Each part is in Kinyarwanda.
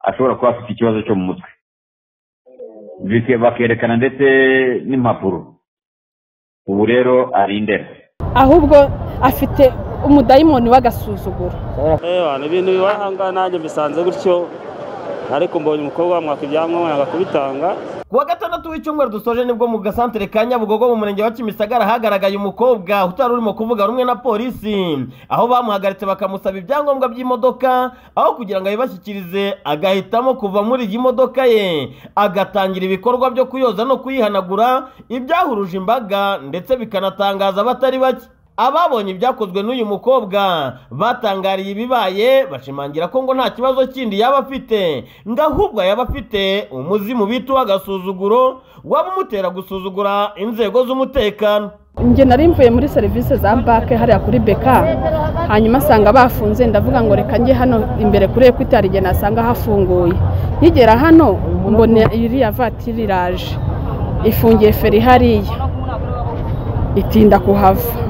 ashobora kuba afite ikibazo cyo mu mutwe bakerekana ndetse n'impapuro ubu rero arindera ahubwo afite umudayimoni w'agasuzuguro ibintu bibaye aha ngaha nanjye mbisanze gutyo ariko mbonye umukobwa wamwaka ibyangombwa yanga kubitanga kuwa gatandatu w'icyumweru dusoje nibwo mu gasantere ka nyabugogo mu murenge wa kimisagara hagaragaye umukobwa utari urimo kuvuga rumwe na polisi aho bamuhagaritse bakamusaba ibyangombwa by'imodoka aho kugira ngo abibashyikirize agahitamo kuva muri iyi modoka ye agatangira ibikorwa byo kuyoza no kuyihanagura ibyahuruje imbaga ndetse bikanatangaza abatari bake ababonye ibyakozwe n'uyu mukobwa batangariye ibibaye bashimangira ko ngo nta kibazo kindi yaba afite ngo ahubwo yaba afite umuzimu bita uw'agasuzuguro waba umutera gusuzugura inzego z'umutekano njye nari mvuye muri serivisi za banki hariya kuri beka hanyuma asanga bafunze ndavuga ngo reka njye hano imbere kuri ekwiti hari igihe nasanga hafunguye nkigera hano mbona iriya vatiri iraje ifungiye feri hariya itinda kuhava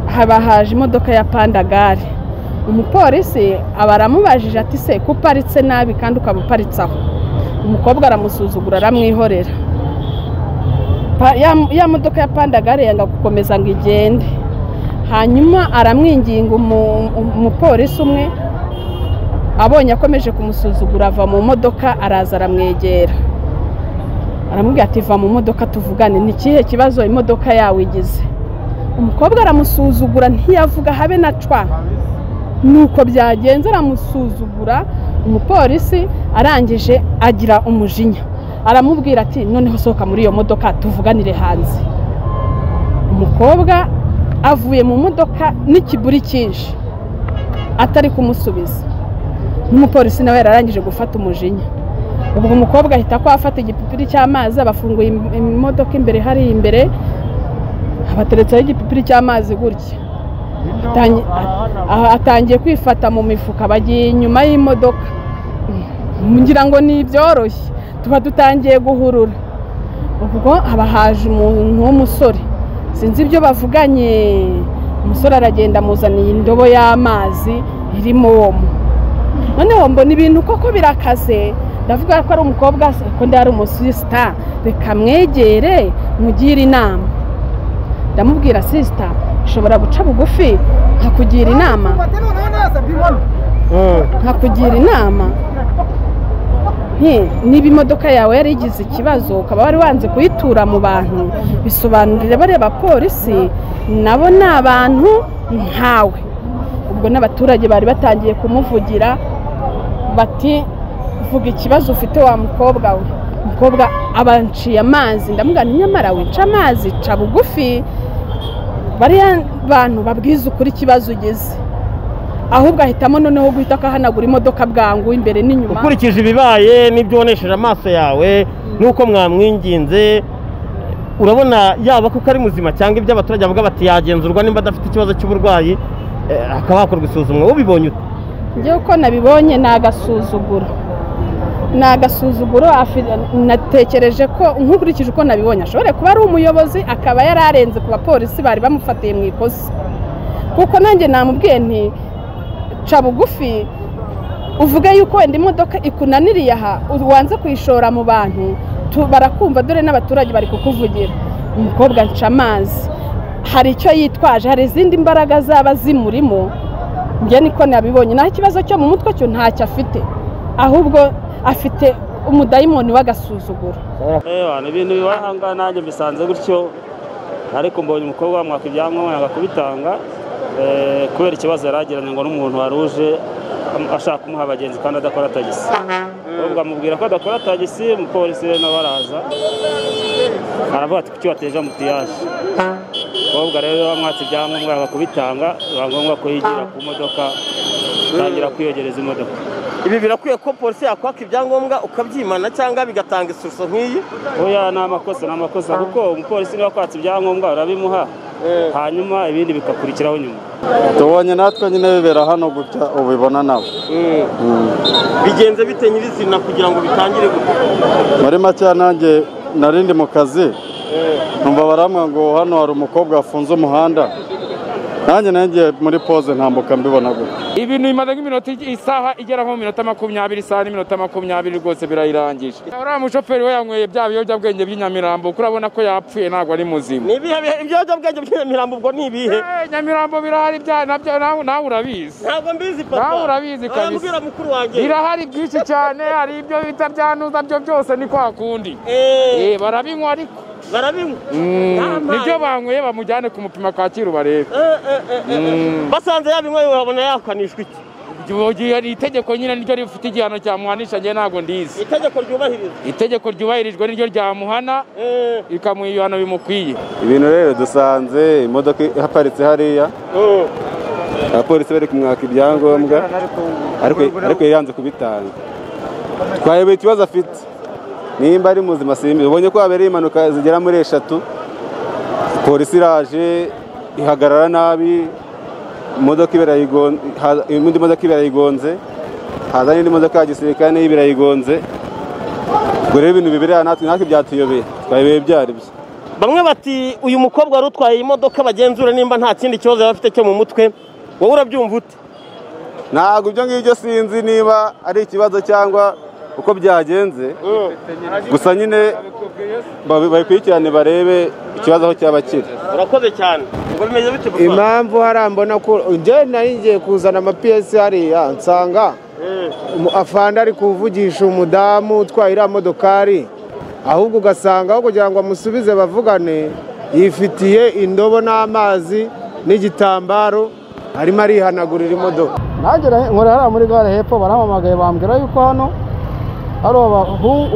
haba haje imodoka ya pandagare umupolisi aba aramubajije ati se ko uparitse nabi kandi ukaba uparitse aho umukobwa aramusuzugura aramwihorera ya modoka ya pandagare yanga gukomeza ngo igende hanyuma aramwinginga umupolisi umwe abonye akomeje kumusuzugura ava mu modoka araza aramwegera aramubwira ati va mu modoka tuvugane ni ikihe kibazo imodoka yawe igize umukobwa aramusuzugura ntiyavuga habe na cwa nuko byagenze aramusuzugura umupolisi arangije agira umujinya aramubwira ati noneho sohoka muri iyo modoka tuvuganire hanze umukobwa avuye mu modoka n'ikiguri cyinshi atari kumusubiza n'umupolisi nawe yararangije gufata umujinya ubwo umukobwa ahita ko afata igipipiri cy'amazi abafunguye imodoka imbere hari imbere abateretseho igipipiri cy'amazi gutya atangiye kwifata mu mifuka bagiye inyuma y'imodoka ngira ngo ni ibyoroshye tuba dutangiye guhurura ubwo haba haje umuntu w'umusore sinzi ibyo bavuganye umusore aragenda amuzaniye indobo y'amazi irimo omo noneho mbona ibintu koko birakaze ndavuga ko ari umukobwa kundi ari umusisita reka mwegere mugire inama ndamubwira sisita ushobora guca bugufi nkakugira inama nkakugira inama niba imodoka yawe yari igize ikibazo ukaba wari wanze kuyitura mu bantu bisobanurire bareba polisi nabo ni abantu nkawe ubwo n'abaturage bari batangiye kumuvugira bati vuga ikibazo ufite wa mukobwa we umukobwa abanciye amazi ndamugana nyamara wica amazi ca bugufi bariya bantu babwiza ukuri ikibazo ugeze ahubwo ahitamo noneho guhita akahanagura imodoka bwangu imbere n'inyuma ukurikije ibibaye n'ibyo wonesheje amaso yawe n'uko mwamwinginze urabona yaba kuko ari muzima cyangwa ibyo abaturage bavuga bati yagenzurwa nimba adafite ikibazo cy'uburwayi akaba hakorwa isuzumwa ubibonye ute njyewe uko nabibonye ni agasuzuguro ni agasuzuguro natekereje ko nkurikije uko nabibonye ashobora kuba ari umuyobozi akaba yari arenze ku bapolisi bari bamufatiye mu ikosi kuko nanjye namubwiye nti ca bugufi uvuge yuko wenda imodoka ikunaniriye aha wanze kuyishora mu bantu barakumva dore n'abaturage bari kukuvugira umukobwa nca amazi hari icyo yitwaje hari izindi mbaraga zaba zimurimo njye niko nabibonye naho ikibazo cyo mu mutwe cyo ntacyo afite ahubwo afite umudayimoni w'agasuzuguro ibintu bibaye aha ngaha nanjye mbisanze gutyo ariko mbonye umukobwa wamwaka ibyangombwa yanga kubitanga kubera ikibazo yari agiranye ngo n'umuntu wari uje ashaka kumuha abagenzi kandi adakora tagisi ubwo amubwira ko adakora tagisi umupolisi rero nawe araza aravuga ati kuki wateje amutiyaje umukobwa rero bamwatse ibyangombwa yanga kubitanga biba ngombwa ko yigira ku modoka atangira kwiyegereza imodoka ibi birakwiye ko polisi yakwaka ibyangombwa ukabyimana cyangwa bigatanga ishusho nk'iyi oya ni amakosa ni amakosa kuko umupolisi niba akwatse ibyangombwa urabimuha hanyuma ibindi bigakurikiraho nyuma tubonye natwe nyine bibera hano gutya ubibona nawe bigenze bite nyirizina kugira ngo bitangire gukora muri make nanjye narindi mu kazi numva baramwa ngo hano hari umukobwa wafunze umuhanda nanjye nagiye muri poze ntambuka mbibona gutya ibintu bimaze nk'iminota ig- isaha igera nko mu minota makumyabiri isaha n'iminota makumyabiri rwose birayirangije uriya mushoferi we yanyweye bya biyobyabwenge by'inyamirambo kuko urabona ko yapfuye ntabwo ari muzima ni ibihe bihe ibiyobyabwenge by'imirambo ubwo ni ibihe Eh, nyamirambo birahari bya- nabyo- nawe nawe urabizi ntabwo mbizi papa Nawe urabizi kabisa. Urambwira mukuru wanjye birahari byinshi cyane hari ibyo bita byanuza byo byose ni kwa kundi Eh, Eh, barabinywa ariko barabinywa Mm, Yampaye. nibyo banyweye bamujyane kumupima kacyiru barebe Eh, eh, eh, eh, eh. basanze yabinywa babona yakanishwa iki Igihe- ni itegeko nyine niryo rifite igihano cyamuhanisha njye ntabwo ndizi itegeko ryubahirizwa itegeko ryubahirijwe niryo ryamuhana Eh, rikamuha ibihano bimukwiye ibintu rero dusanze imodoka ihaparitse hariya eh. abapolisi bari kumwaka ibyangombwa ariko ariko yanze kubitanga twayobeye ikibazo afite nimba ari muzima simbi ubonye ko habereye impanuka zigera muri eshatu polisi iraje ihagarara nabi imodoka ibirayigonze indi modoka ibirayigonze haza n'indi modoka ya gisirikare nayo ibirayigonze ubwo rero ibintu bibereye natwe natwe byatuyobeye twayobeye byaribyo bamwe bati uyu mukobwa wari utwaye iyi modoka bagenzura nimba nta kindi kibazo yaba afite cyo mu mutwe wowe urabyumva ute ntabwo ibyo ngibyo sinzi niba ari ikibazo cyangwa uko byagenze gusa nyine babi- babikurikirane barebe ikibazo aho cyaba kiri urakoze cyane ubwo bimeze bite papa impamvu hariya mbona ko njyewe nari ngiye kuzana amapiyesi hariya nsanga umu- afande ari kuvugisha umudamu utwaye iriya modokari ahubwo ugasanga aho kugira ngo amusubize bavugane yifitiye indobo n'amazi n'igitambaro arimo arihanagurira imodoka nagera nkora hariya muri gare hepfo barahamamagaye bambwira yuko hano hari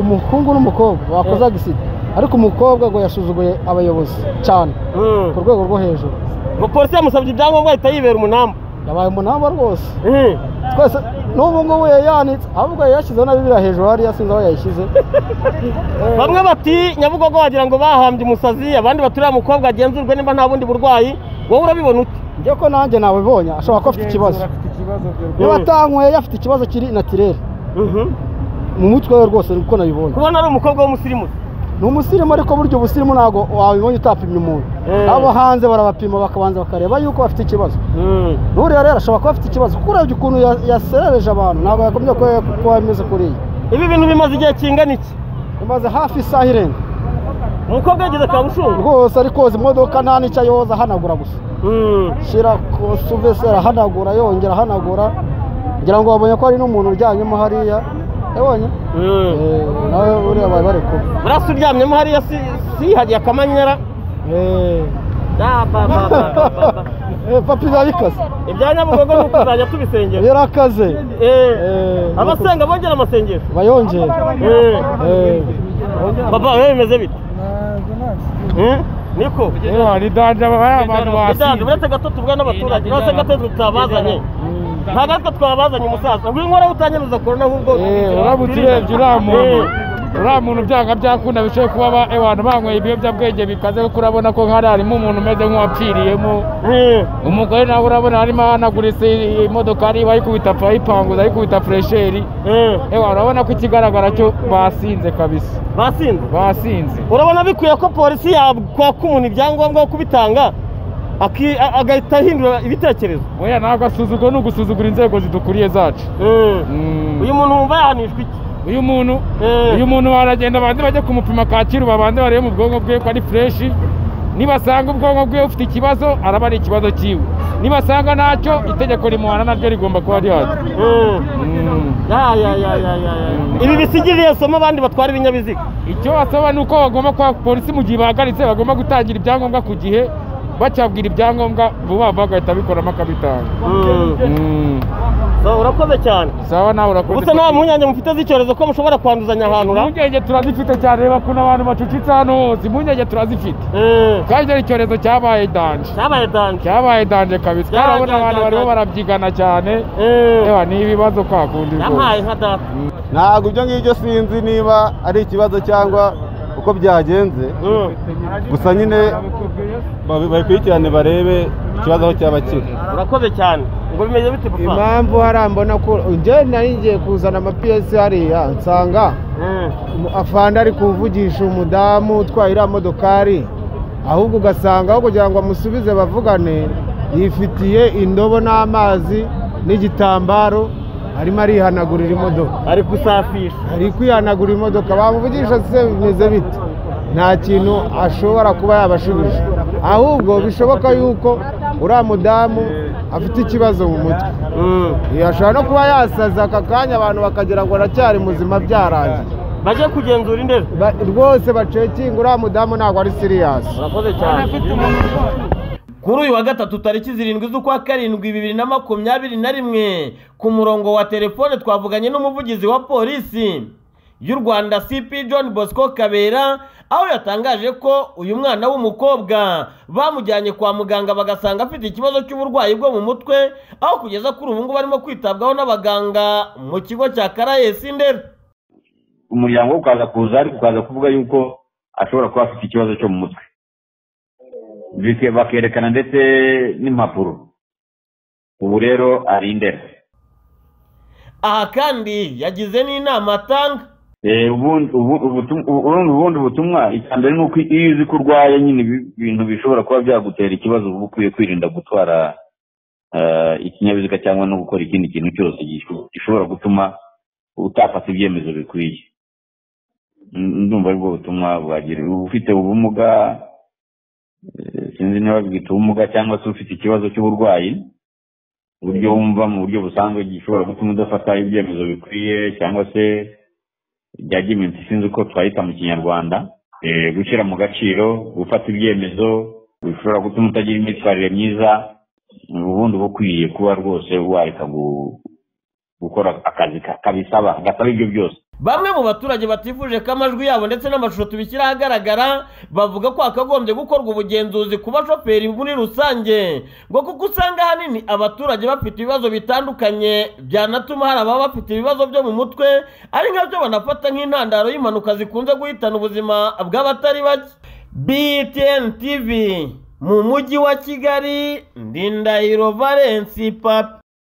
umuhungu n'umukobwa bakoze agisida ariko umukobwa ngo yasuzuguye abayobozi cyane ku rwego rwo hejuru umupolisi yamusabye ibyangombwa ahita yibera umunamba yabaye umunamba rwose twese n'ubu ngubu yayanitse ahubwo yashyizeho na bibiriya hejuru hariya sinzi aho yayishyize bamwe bati nyabugogo wagira ngo bahambye umusazi abandi bati uriya mukobwa agenzurwe nimba nta bundi burwayi wowe urabibona ute njye ko nanjye nabibonye ashobora kuba afite ikibazo niba atanyweye afite ikibazo kiri natirere mu mutwe we rwose niko nabibonye kubona ari umukobwa w'umusirimu ni umusirimu ariko burya ubusirimu ntabwo wabibonye utapimye umuntu abo hanze barabapima bakabanza bakareba yuko bafite ikibazo n'uriya rero ashobora kuba afite ikibazo kuko urebye ukuntu ya- yaserereje abantu ntabwo yagombye kuba- kuba ameze kuriya ibi bintu bimaze igihe kingana iki imaze hafi isaha irenga umukobwa yageze kabushungu rwose ari koza imodoka nta n'icyo ayoza ahanagura gusa shyira suveseri ahanagura yongera ahanagura ngira ngo babonye ko hari n'umuntu uryamyemo hariya yabonye Eh, nawe buriya bari bari kuba burasa uryamyemo hariya si sihagiye akamanyera Eh. Ah, ba, ba, ba, ba, ba, ba. Eh, papa biba bikaze ibya nyabugogo ni ukuzajya tubisengera yarakaze Eh, abasenga bongera amasengesho bayongera Eh. Eh. papa wowe bimeze bite Eh, niko ni danje bariya bantu bidanze basi uretse gato tubwa n'abaturage uretse gato tutabazanye nta gatwe twabazanye umusaza nguyu nkora utanyemeza korona ahubwo Eh, uramutse urebye uriya muntu uriya muntu byanga byakunda bishoboye kuba ba- abantu banyweye ibiyobyabwenge bikaze kuko urabona ko nk'ari harimo umuntu umeze nk'uwapfiriyemo Eh, umugore nawe urabona harimo ahanaguritse imodokari bayikubita ayipanguza ayikubita furesheri eh, ewa urabona ko ikigaragara cyo basinze kabisa basinze basinze urabona bikwiye ko polisi yakwaka umuntu ibyangombwa yo kubitanga aki- a- agahita ahindura ibitekerezo oya ntabwo asuzugura ni ugusuzugura inzego zidukuriye zacu Eh, Mm. uyu muntu wumva yahanishwa iki uyu muntu Eh. uyu muntu baragenda abanze bajye kumupima kacyiru babanze barebe mu bwonko bwe ko ari fureshi nibasanga ubwonko bwe bufite ikibazo araba ari ikibazo cyiwe nibasanga ntacyo itegeko rimuhana naryo rigomba kuba rihari Eh, Mm. ya, ya, ya, ya, ya, ya. ibi bisigiriye somo abandi batwara ibinyabiziga icyo basaba ni uko bagomba kuba polisi mu gihe bahagaritse bagomba gutangira ibyangombwa ku gihe bacyabwira ibyangombwa vuba vuba agahita abikoramo akabitanga Mm. Mm. So, urakoze cyane sawa nawe urakoze gusa nta mpungenge mufite z'icyorezo ko mushobora kwanduzanya ahantu ra impungenge turazifite cyane reba ukuntu abantu bacucitse hano hose impungenge turazifite Eh, kandi ari icyorezo cyabaye danje cyabaye danje cyabaye danje kabisa Cya- karabona cya- abantu cya- bariho cya- barabyigana cyane Eh, ewa ni ibibazo kwakundi yampaye nka data ntabwo ibyo ngibyo sinzi niba ari ikibazo cyangwa uko byagenze gusa nyine babi- babikurikirane barebe ikibazo aho cyaba kiri urakoze cyane ubwo bimeze bite papa impamvu hariya mbona ko njyewe nari ngiye kuzana amapiyesi hariya nsanga Eh, umu- afande ari kuvugisha umudamu utwaye iriya modokari ahubwo ugasanga aho kugira ngo amusubize bavugane yifitiye indobo n'amazi n'igitambaro arimo arihanagurira imodoka ari gusafisha ari kwihanagura imodoka bamuvugisha se bimeze bite nta kintu ashobora kuba yabashubije ahubwo bishoboka yuko uriya mudamu afite ikibazo mu mutwe ashobora no kuba yasaza aka kanya abantu bakagira ngo aracyari muzima byarangiye bajye kugenzura indero Ba- rwose bacekinga uriya mudamu ntabwo ari siriyasi urakoze cyane kuri uyu wa gatatu tariki zirindwi z'ukwa karindwi bibiri na makumyabiri na rimwe ku murongo wa telefone twavuganye n'umuvugizi wa polisi y'u rwanda cp john bosco kabera aho yatangaje ko uyu mwana w'umukobwa bamujyanye kwa muganga bagasanga afite ikibazo cy'uburwayi bwo mu mutwe aho kugeza kuri ubu ngubu arimo kwitabwaho n'abaganga mu kigo cya karayesi ndera umuryango we ukaza kuza ariko ukaza kuvuga yuko ashobora kuba afite ikibazo cyo mu mutwe Bike- bakerekana ndetse n'impapuro ubu rero ari indera aha kandi yagize n'inama atanga Eh, ubundi ubu- ubutum- ubundi ubundi butumwa icya mbere ni uko iyo uzi ko urwaye nyine ibi- ibintu bishobora kuba byagutera ikibazo uba ukwiye kwirinda gutwara eh, ikinyabiziga cyangwa no gukora ikindi kintu cyose gisho- gishobora gutuma utafata ibyemezo bikwiye Mm, ndumva aribwo butumwa bwagira ufite ubumuga eh, sinzi niba bwita ubumuga cyangwa se ufite ikibazo cy'uburwayi uburyo wumva mu buryo busanzwe gishobora gutuma udafata ibyemezo bikwiye cyangwa se bya giminsi sinzi uko twahita mu kinyarwanda Eh, gushyira mu gaciro gufata ibyemezo bishobora gutuma utagira imyitwarire myiza ubundi uba ukwiye kuba rwose wareka gu- gukora akazi ka- kabisaba gasaba ibyo byose bamwe mu baturage batifuje ko amajwi yabo ndetse n'amashusho tubishyira ahagaragara bavuga ko hakagombye gukorwa ubugenzuzi ku bashoferi muri rusange ngo kuko usanga ahanini abaturage bafite ibibazo bitandukanye byanatuma hari ababa bafite ibibazo byo mu mutwe ari nkabyo banafata nk'intandaro y'impanuka zikunze guhitana ubuzima bw'abatari bake btn tv mu mujyi wa kigali ndindahiro valensi papi